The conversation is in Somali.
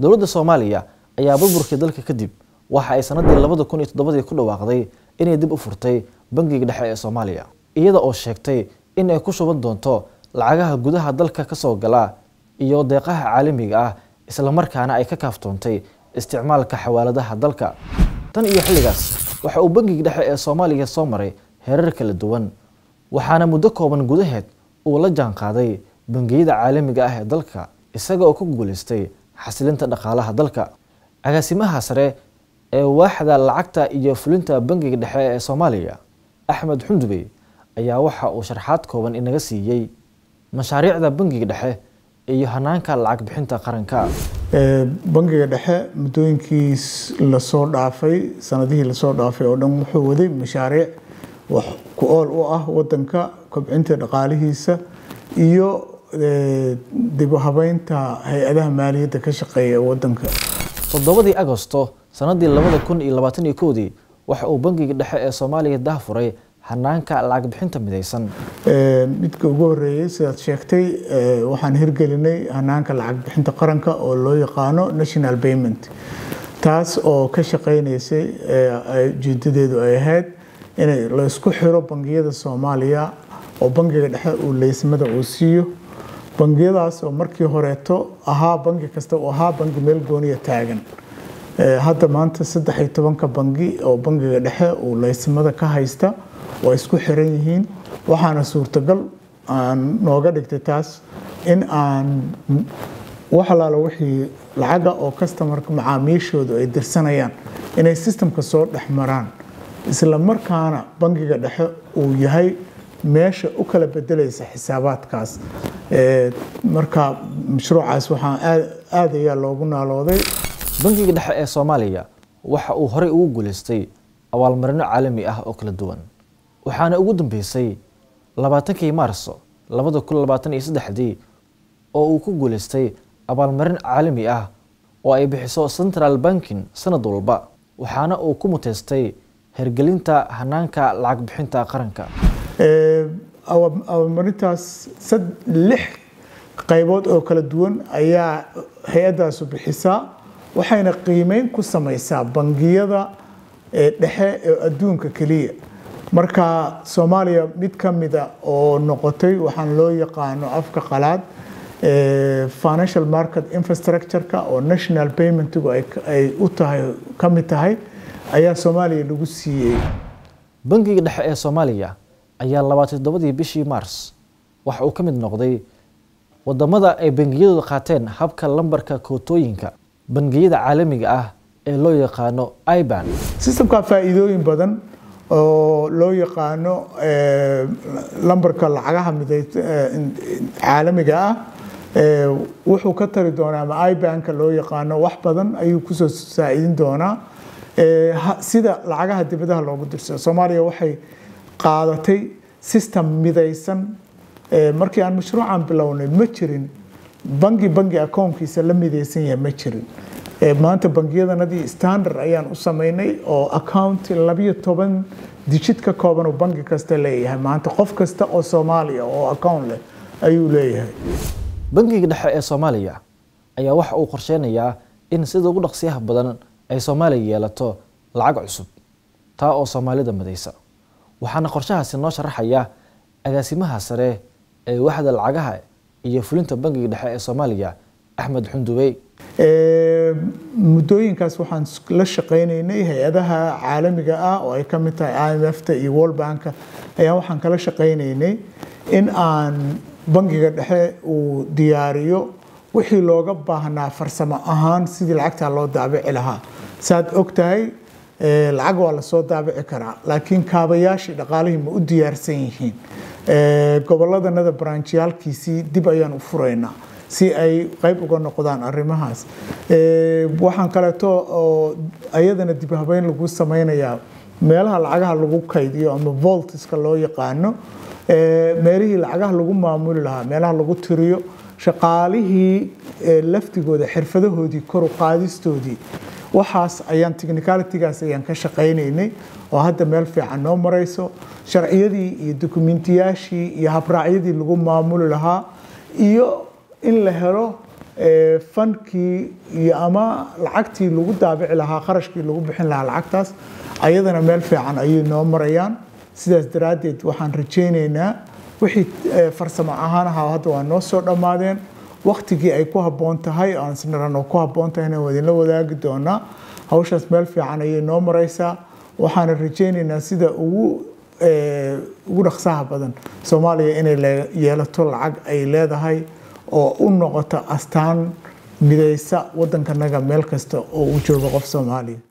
dowladda soomaaliya ayaa burburkii dalka kadib waxa ay sanadii labada kun iyo toddobadii ku dhawaaqday inay dib u furtay bangiga dhexe ee soomaaliya iyada oo sheegtay in ay ku shuban doonto lacagaha gudaha dalka kasoo gala iyo deeqaha caalamiga ah islamarkaana ay ka kaaftoontay isticmaalka xawaaladaha dalka tan iyo xilligaas waxa uu bangiga dhexe ee soomaaliya soo maray heerar kala duwan waxaana muddo kooban gudaheed uu la jaanqaaday bangiyada caalamiga ah ee dalka isaga oo ku guuleystay xasilinta dhaqaalaha dalka agaasimaha sare ee waaxda lacagta iyo fulinta bangiga dhexe ee soomaaliya axmed xundubey ayaa waxa uu sharxaad kooban inaga siiyey mashaariicda bangiga dhexe iyo hanaanka lacag bixinta qaranka bangiga dhexe muddooyinkiis lasoo dhaafay sanadihii lasoo dhaafay oo dhan wuxuu waday mashaariic wax ku ool u ah wadanka kobcinta dhaqaalihiisa iyo dib u habeynta hay-adaha maaliyadda ka shaqeeya ee wadanka toddobadii agosto sanadii labada kun iyo labaatan iyo kowdii waxa uu bangiga dhexe ee soomaaliya daahfuray hanaanka lacag bixinta midaysan midka ugu horeeyey sidaad sheegtay waxaan hirgelinay hanaanka lacag bixinta qaranka oo loo yaqaano national payment taas oo ka shaqeynaysay ujeedadeedu ay ahayd in laysku xiro bangiyada soomaaliya oo bangiga dhexe uu leysamada uu siiyo bangiyadaas oo markii horeeto ahaa bangi kasta uu ahaa bangi meel gooniya taagan hadda maanta saddex iyo tobanka bangi oo bangiga dhexe uu leysamada ka haysta waa isku xiran yihiin waxaana suurtagal aan nooga dhigtay taas in aan wax alaala wixii lacaga oo customarka macaamiishoodu ay dirsanayaan inay sistamka soo dhex maraan isla markaana bangiga dhexe uu yahay meesha u kala bedelaysa xisaabaadkaas marka mashruucaas waxaan aad ayaa loogu naalooday bangiga dhexe ee soomaaliya waxa uu horey ugu guuleystay abaalmarino caalami ah oo kala duwan waxaana ugu dambeysay labaatankii maarso labada kun labaatan iyo saddexdii oo uu ku guuleystay abaalmarin caalami ah oo ay bixiso central banking sanad walba waxaana uu ku muteystay hergelinta hanaanka lacag bixinta qaranka abaalmarintaas lix qaybood oo kala duwan ayaa hay-addaasu bixisaa waxayna qiimeyn ku samaysaa bangiyada dhexe ee adduunka keliya marka soomaaliya mid ka mida oo noqotay waxaan loo yaqaano afka qalaad financial market infrastructure-ka oo national paymentigu ay u tahay ka mid tahay ayaa soomaaliya lagu siiyey bangiga dhexe ee soomaaliya ayaa labaatan toddobadii bishii mars waxa uu ka mid noqday wadamada ay bangiyadooda qaateen habka lambarka kootooyinka bangiyada caalamiga ah ee loo yaqaano iban sistamka faa'iidooyin badan oo loo yaqaano lambarka lacagaha miday caalamiga ah wuxuu ka tari doonaa ama ibanka loo yaqaano wax badan ayuu kusoo saa'idin doonaa sida lacagaha dibadaha loogu dirsado soomaaliya waxay qaadatay system midaysan markii aan mashruucan bilownay ma jirin bangi bangi akoonkiisa la midaysan yahay ma jirin maanta bangiyadanadii standard ayaan u samaynay oo account labiyo toban dijid ka kooban uu bangi kasta leeyahay maanta qof kasta oo soomaaliya oo account leh ayuu leeyahay bangiga dhexe ee soomaaliya ayaa waxa uu qorsheynayaa in sida ugu dhaqsiyaha badan ay soomaaliya yeelato lacag cusub taa oo soomaalida madaysa waxaana qorshahaasi noo sharaxaya agaasimaha sare ee waxda lacagaha iyo fulinta bangiga dhexe ee soomaaliya axmed xundubey muddooyinkaas waxaan la shaqaynaynay hay-adaha caalamiga ah oo ay ka mid tahay imfta iyo world banka ayaa waxaan kala shaqaynaynay in aan bangiga dhexe uu diyaariyo wixii looga baahnaa farsamo ahaan sidii lacagtaa loo daabici lahaa saad og tahay lacag waa lasoo daabici karaa laakiin kaabayaashii dhaqaalihii ma u diyaarsan yihiin goboladanada branjyaalkiisii dib ayaan u furaynaa si ay qayb uga noqdaan arrimahaas waxaan kaleeto oo ayadana dib habeyn lagu sameynayaa meelaha lacagaha lagu kaydiyo ama voltiska loo yaqaano meelihii lacagaha lagu maamuli lahaa meelaha lagu tiriyo shaqaalihii laftigooda xirfadahoodii koru qaadistoodii waxaas ayaan technicalitygaas ayaan ka shaqaynaynay oo hadda meel fiican noo marayso sharciyadii iyo dokumentiyaashii iyo habraacyadii lagu maamuli lahaa iyo in la helo fankii iyo ama lacagtii lagu daabici lahaa qarashkii lagu bixin lahaa lacagtaas ayadana meel fiican ayay noo marayaan sidaas daraaddeed waxaan rajaynaynaa wixii farsamo ahaan ahaa hadda waa noo soo dhammaadeen waktigii ay ku habboon tahay aan isnarano ku habboon tahay inaan idinla wadaagi doonaa hawshaas meel fiican ayay noo maraysaa waxaana rajaynaynaa sida ugu ugu dhaqsaha badan soomaaliya inay yeelato lacag ay leedahay oo u noqoto astaan midaysa waddankanaga meel kasta oo uu joogo qof soomaaliya